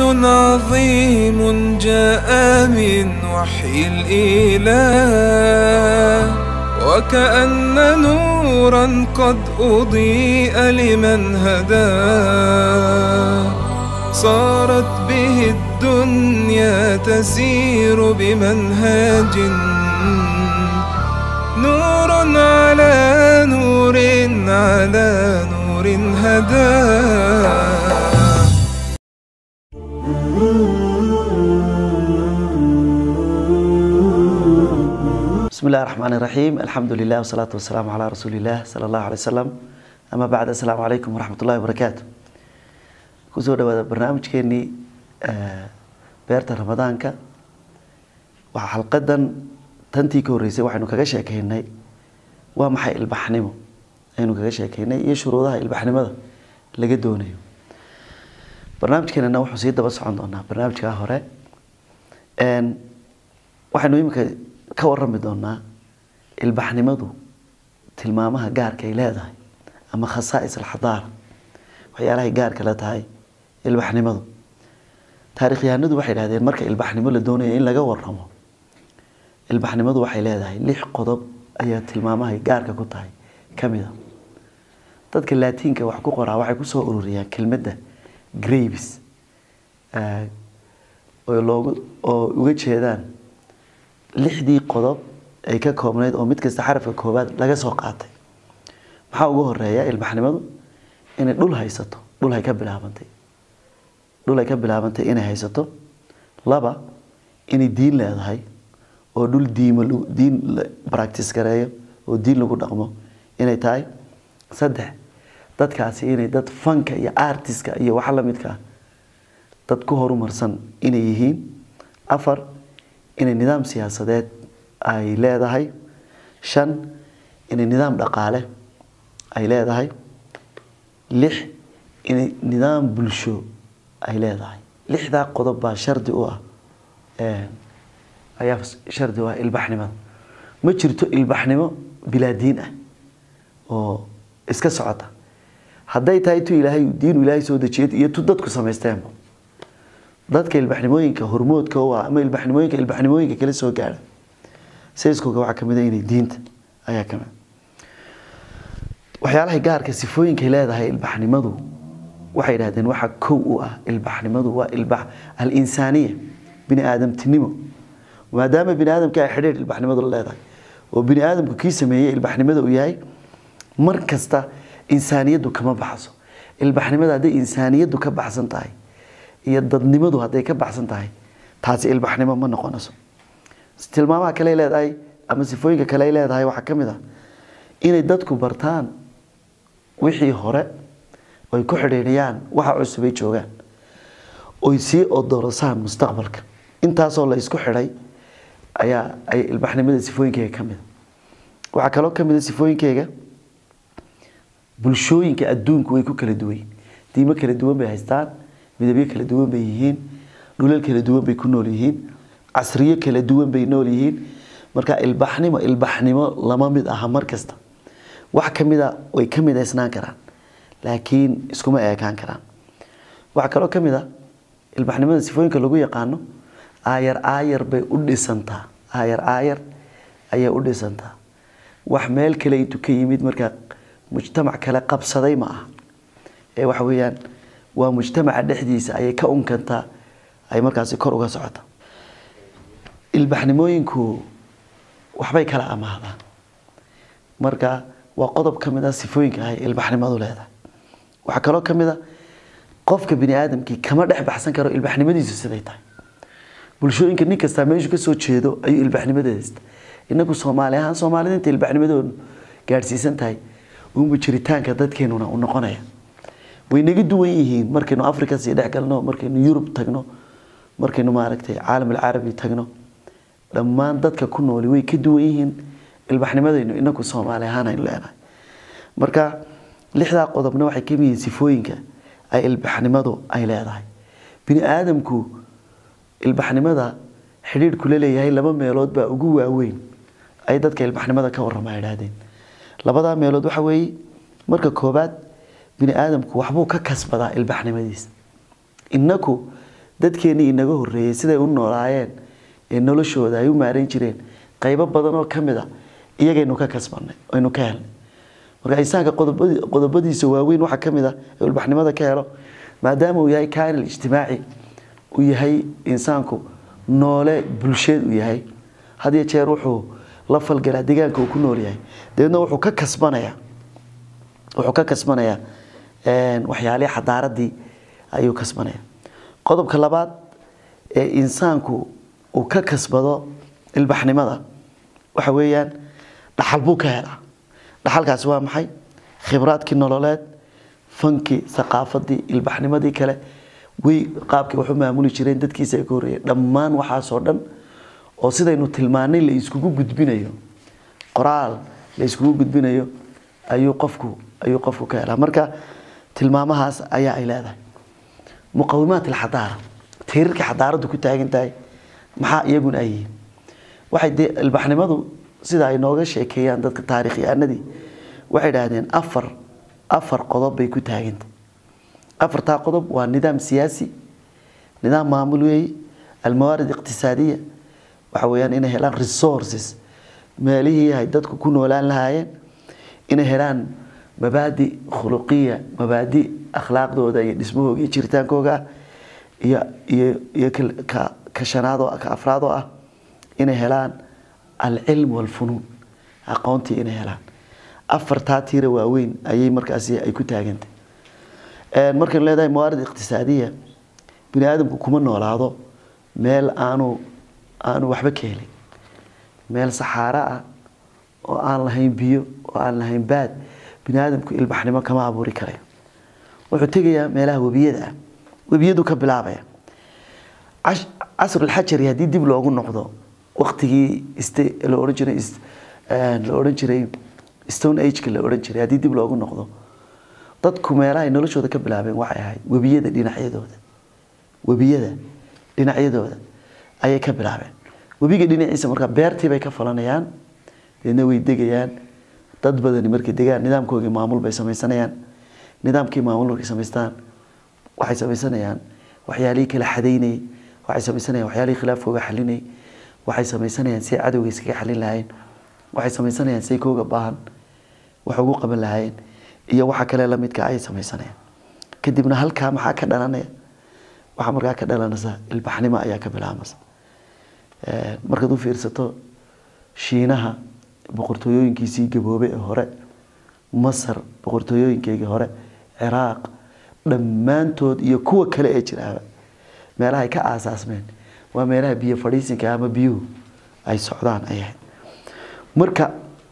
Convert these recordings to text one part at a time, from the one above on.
دين عظيم جاء من وحي الإله وكأن نورا قد أضيء لمن هداه صارت به الدنيا تسير بمنهاج نور على نور على نور هداه بسم الله الرحمن الرحيم الحمد لله والصلاة والسلام على رسول الله صلى الله عليه وسلم أما بعد السلام عليكم ورحمة الله وبركاته kusoo dhawaada barnaamijkeenii beerta ramadaanka waxaa xalqadan tantii ka horreysay waxaynu kaga sheekeynay waa maxay ilbaxnimo aynu kaga sheekeynay iyo shuruudaha ilbaxnimada laga doonayo barnaamijkeenana wuxuu sii daba socon doonaa barnaamijkaa hore waxaynu iminka ka warami doonaa ilbaxnimadu tilmaamaha gaarka ay leedahay ama khasaa'is alxadaara waxyaalahay gaarka la tahay ilbaxnimadu taarikhyahanadu waxay dhahdeen marka ilbaxnimo la doonaya in laga waramo ilbaxnimadu waxay leedahay lix qodob ayaa tilmaamahay gaarka ku tahay ka mid a dadka laatiinka wax ku qoraa waxay kusoo ururiyaan kelmadda graves oo loogu oo uga jeedaan lixdii qodob ay ka koobnayd oo mid kasta xarafka koobaad laga soo qaatay maxaa ugu horeeya ilbaxnimadu inay dhul haysato dhul ay ka bilaabantay dhul ay ka bilaabantay inay haysato laba inay diin leedahay oo dhul diimo diin practice gareeyo oo diin lagu dhaqmo inay tahay saddex dadkaasi inay dad fanka iyo artiska iyo waxa lamidka ah dad ku horumarsan inay yihiin afar inay nidaam siyaasadeed ay leedahay shan inay nidaam dhaqaale ay leedahay lix inay nidaam bulsho ay leedahay lixdaa qodob baa shardi u ah ayaa shardi u ah ilbaxnimada ma jirto ilbaxnimo bilaa diin ah oo iska socota hadday tahay tu ilaahay diinu ilaahay soo dejiyay iyo tu dadku samaysteenba dadka ilbaxnimooyinka hormoodka u ah ama ilbaxnimooyinka ilbaxnimooyinka kala soo gaara sayskooga waxaa kamid a inay diinta ayaa kamid waxyaalahay gaarka sifooyinkay leedahay ilbaxnimadu waxay idhahdeen waxa kow u ah ilbaxnimadu waa ilbax al-insaaniya bini aadamtinimo maadaama bini aadamka ay xidhiir ilbaxnimadu la leedahay oo bini aadamku kii sameeyey ilbaxnimada uu yahay mar kasta insaaniyaddu kama baxso ilbaxnimada hadday insaaniyaddu ka baxsan tahay iyo dadnimadu hadday ka baxsan tahay taasi ilbaxnimo ma noqonayso tilmaamaha kale leedahay ama sifooyinka kale ay leedahay waxaa ka mid ah inay dadku bartaan wixii hore oy ku xidhiidhiyaan waxa cusubay joogaan oy sii odorosaan mustaqbalka intaasoo la isku xidhay ayaa ay ilbaxnimada sifooyinkeyga ka mida waxaa kaloo ka mid a sifooyinkeyga bulshooyinka adduunku way ku kala duwan diimo kala duwan bay haystaan midabyo kala duwan bay yihiin dhulal kala duwan bay ku nool yihiin casriyo kala duwan bay nool yihiin marka ilbaxnimo ilbaxnimo lama mid aha mar kasta wax ka mid a way ka midaysnaan karaan laakiin iskuma eekaan karaan waxaa kaloo ka mid a ilbaxnimada sifooyinka lagu yaqaano aayar aayar bay u dhisantaa aayar aayar ayay u dhisantaa wax meel kale intuu ka yimid markaa mujtamac kale qabsaday ma aha ee waxa weeyaan waa mujtamaca dhexdiisa ayay ka unkantaa ay markaasi kor uga socota ilbaxnimooyinku waxbay kala amaahdaan marka waa qodob ka mid a sifooyinka ay ilbaxnimadu leedahay waxaa kaloo ka mid a qofka bini aadamkii kama dhex baxsan karo ilbaxnimadiisu siday tahay bulshooyinka nin kastaa meeshu ka soo jeedo ayuu ilbaxnimadeeda haysta inagu soomaali ahaan soomaalida inta ilbaxnimadoodu gaadhsiisan tahay unba jiritaanka dadkeenuna u noqonaya way naga duwan yihiin markaynu africa sii dhex galno markaynu yurub tagno markaynu maaragtay caalam alcarabi tagno dhammaan dadka ku nooli way ka duwan yihiin ilbaxnimadaynu inaku soomaali ahaan aynu leenahay marka lixdaa qodobna waxay kamid yihiin sifooyinka ay ilbaxnimadu ay leedahay bini aadamku ilbaxnimada xidhiidhku la leeyahay laba meelood baa ugu waaweyn ay dadka ilbaxnimada ka warrama idhaahdeen labadaa meelood waxa weeye marka koobaad bini aadamku waxbuu ka kasbadaa ilbaxnimadiisa inaku dadkeennii inaga horreeyey siday u noolaayeen ee noloshooda ay u maaran jireen qaybo badan oo ka mid a iyagaynu ka kasbanay aynu ka helnay marka insaanka qodobadi- qodobadiisa waaweyn waxaa ka mid ah ee ilbaxnimada ka helo maadaama uu yahay kaanil ijtimaaci uu yahay insaanku noole bulsheed uu yahay had iyo jeer wuxuu la falgalaa deegaanka uu ku nool yahay dabeedna wuxuu ka kasbanayaa wuxuu ka kasbanayaa een, waxyaalihii xadaaradii ayuu kasbanaya qodobka labaad ee insaanku uu ka kasbado ilbaxnimada waxa weeyaan dhaxal buu ka helaa dhaxalkaasi waa maxay khibraadkii nololeed fankii thaqaafadii ilbaxnimadii kale way qaabkii wax u maamuli jireen dadkiisa ay ka horreeyeen dhammaan waxaasoo dhan oo sidaynu tilmaanay la iskugu gudbinayo qoraal la iskugu gudbinayo ayuu qofku ayuu qofku ka helaa marka tilmaamahaas ayaa ay leedahay muqawimaat alxadaara tiirarka xadaaraddu ku taagan tahay maxaa iyaguna ay yihiin waxay dee ilbaxnimadu sida ay nooga sheekeeyaan dadka taarikhyahanadii waxay idhaahdeen afar afar qodob bay ku taagantay afartaa qodob waa nidaam siyaasi nidaam maamul weeye almawaarid iqtisaadiya waxa weeyaan inay helaan resources meelihii ay dadku ku noolaan lahaayeen inay helaan mabaadi khuluqiya mabaadi akhlaaqdooda iyo dhismahooga iyo jiritaankooga ah iyo iyo iyo ka- ka ka shanaad oo ka afraad oo ah inay helaan alcilm walfunuun aqoontii inay helaan afartaa tiira waaweyn ayay markaasi ay ku taagantay Een, markaynu leedahay mawaarid iqtisaadiya bini aadamku kuma noolaado meel aanu aanu waxba ka helin meel saxaaro ah oo aan lahayn biyo oo aan lahayn baad bini aadamku ilbaxnimo kama abuuri karayo wuxuu tegayaa meelaha webiyada ah webiyadu ka bilaabaya Cash- casrulxajari haddii dib loogu noqdo waktigii iste- la odhan jiray is- een, la odhan jiray stone ageka la odhan jiray haddii dib loogu noqdo dadku meelaha ay noloshooda ka bilaabeen waxay ahayd webiyada dhinacyadooda webiyada dhinacyadooda ayay ka bilaabeen webiga dhinaciisa markaa beertii bay ka falanayaan deedna way degayaan dad badani markay degaan nidaamkoogii maamul bay samaysanayaan nidaamkii maamul markay samaystaan waxay samaysanayaan waxyaalihii kala xadaynayay waxay samaysanayaan waxyaalihii khilaafkooga xalinayay waxay samaysanayaan si cadowga iskaga xalin lahaayeen waxay samaysanayaan say kooga baahan wax ugu qaban lahaayeen iyo waxa kale la midka ayay samaysanayaan kadibna halkaa maxaa ka dhalanaya waxaa markaa ka dhalanaysa ilbaxnimo ayaa ka bilaabmaysa Ee, markaad u fiirsato shiinaha boqortooyooyinkiisii gaboobay ee hore masar boqortooyooyinkeygii hore ciraaq dhammaantood iyo kuwa kale ee jiraaba meelaha ay ka aasaasmeen waa meelaha biyo fadhiisinka ama biyuhu ay socdaan ay ahayd marka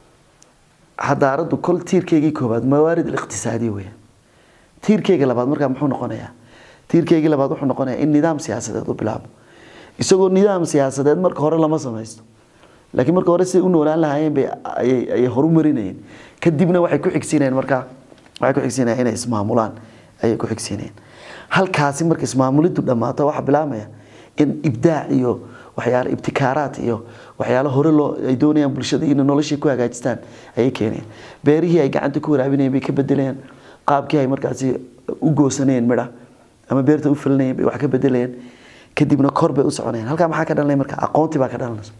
xadaaraddu kol tiirkeygii koobaad mawaarid aliqtisaadiya weeyaan tiirkeyga labaad markaa muxuu noqonayaa tiirkeygii labaad wuxuu noqonayaa in nidaam siyaasadeed u bilaabo isagoo nidaam siyaasadeed marka hore lama samaysto laakiin marka hore siday u noolaan lahaayeen bay ayay ayay horumarinayeen kadibna waxay ku xigsiinayeen markaa waxay ku xigsiinayeen inay ismaamulaan ayay ku xigsiinayeen halkaasi marka ismaamuliddu dhammaato waxaa bilaabmaya in ibdaac iyo waxyaalo ibtikaaraat iyo waxyaalo hore loo ay doonayaan bulshada inay noloshii ku hagaajistaan ayay keenayeen beerihii ay gacanta ku waraabinayeen bay ka bedelayeen qaabkii ay markaasi u goosanayeen midha ama beerta u filanayeen bay wax ka bedelayeen kadibna kor bay u soconayaan halkaa maxaa ka dhalanaya marka aqoontii baa ka dhalanaysa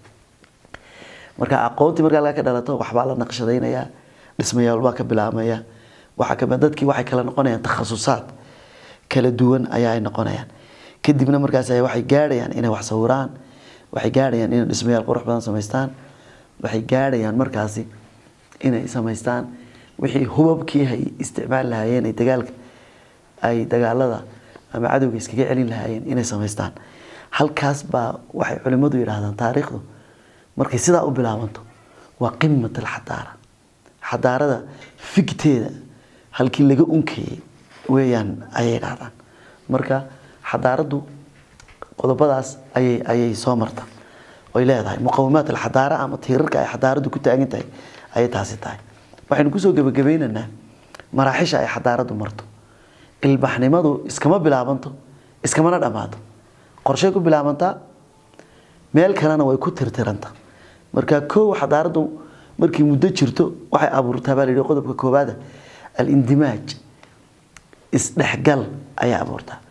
marka aqoontii markaa laga ka dhalato waxbaa la naqshadaynayaa dhismayaal baa ka bilaabmaya waxaa kamid dadkii waxay kala noqonayaan takhasusaad kala duwan ayaa ay noqonayaan kadibna markaas ay waxay gaadhayaan inay wax sawiraan waxay gaadhayaan inay dhismayaal qurux badan samaystaan waxay gaadhayaan markaasi inay samaystaan wixii hubabkii ay isticmaali lahaayeen ay dagaalka ay dagaalada ama cadowga iskaga celin lahaayeen inay samaystaan halkaas baa waxay culimmadu yidhaahdaan taariikhdu markay sidaa u bilaabanto waa qimat alxadaara xadaarada figteeda halkii laga unkayay weeyaan ayay dhahdaan marka xadaaraddu qodobadaas ayay ayay soo marta oy leedahay muqawimaat alxadaara ama tiirarka ay xadaaraddu ku taagan tahay ayay taasi tahay waxaynu kusoo gebagabeynaynaa maraaxisha ay xadaaraddu marto ilbaxnimadu iskama bilaabanto iskamana dhammaato qorshay ku bilaabantaa meel kalena way ku tirtiranta marka kow xadaaraddu markii muddo jirto waxay abuurtaa baa la yidhi qodobka koowaada alindimaaj isdhexgal ayay abuurtaa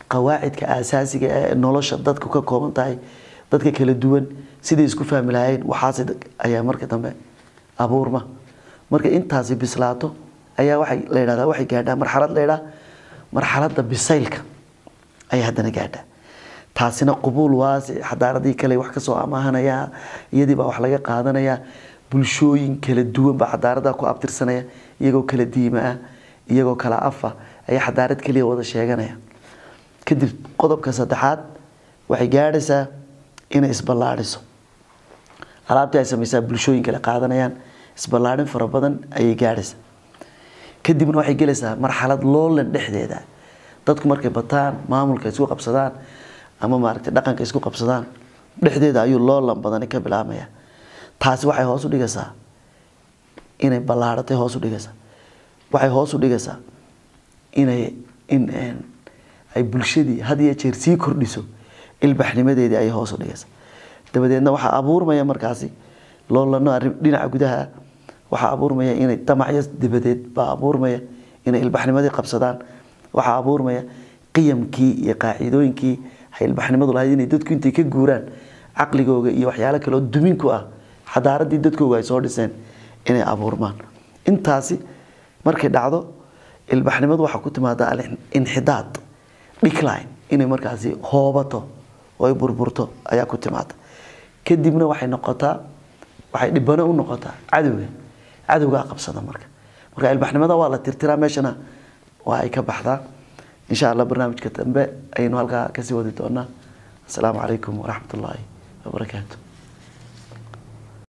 qawaacidka aasaasiga ee nolosha dadku ka kooban tahay dadka kala duwan siday isku fahmi lahayn waxaas ayaa marka dambe abuurma marka intaasi bislaato ayaa waxay la yidhahdaa waxay gaadhaa marxalad la yidhaha marxaladda bisaylka ayaa haddana gaadhaa taasina qubuul waasic xadaaradii kale wax kasoo amaahanaya iyadii baa wax laga qaadanaya bulshooyin kala duwan baa xadaarada ku abtirsanaya iyagoo kala diima ah iyagoo kala afa ayaa xadaarad keliya wada sheeganaya kadib qodobka saddexaad waxay gaadhaysaa inay isballaadhiso alaabtii ay samaysaa bulshooyin kale qaadanayaan isballaadhin fara badan ayay gaadhaysaa kadibna waxay gelaysaa marxalad loolan dhexdeeda dadku markay bataan maamulka isku qabsadaan ama maaragtay dhaqanka isku qabsadaan dhexdeeda ayuu loolan badani ka bilaabmaya taasi waxay hoos u dhigaysaa inay ballaadhatay hoos u dhigaysaa waxay hoos u dhigaysaa inay in ay bulshadii had iyo jeer sii kordhiso ilbaxnimadeedii ayay hoos u dhigaysaa dabadeedna waxaa abuurmaya markaasi loolano arrin dhinaca gudaha waxaa abuurmaya inay damacyo dabadeed baa abuurmaya inay ilbaxnimadii qabsadaan waxaa abuurmaya qiyamkii iyo qaacidooyinkii ay ilbaxnimadu lahayd inay dadku intay ka guuraan caqligooga iyo waxyaalo kaleoo dumin ku ah xadaaradii dadkooga ay soo dhiseen inay abuurmaan intaasi markay dhacdo ilbaxnimadu waxaa ku timaada alinxidaad decline inay markaasi hoobato oo ay burburto ayaa ku timaada kadibna waxay noqotaa waxay dhibano u noqotaa cadowga cadowgaa qabsada marka marka ilbaxnimada waa la tirtiraa meeshana waa ay ka baxdaa insha allah barnaamijka dambe ayaynu halkaa kasii wadi doonaa asalaamu calaykum waraxmat ullaahi wabarakaatu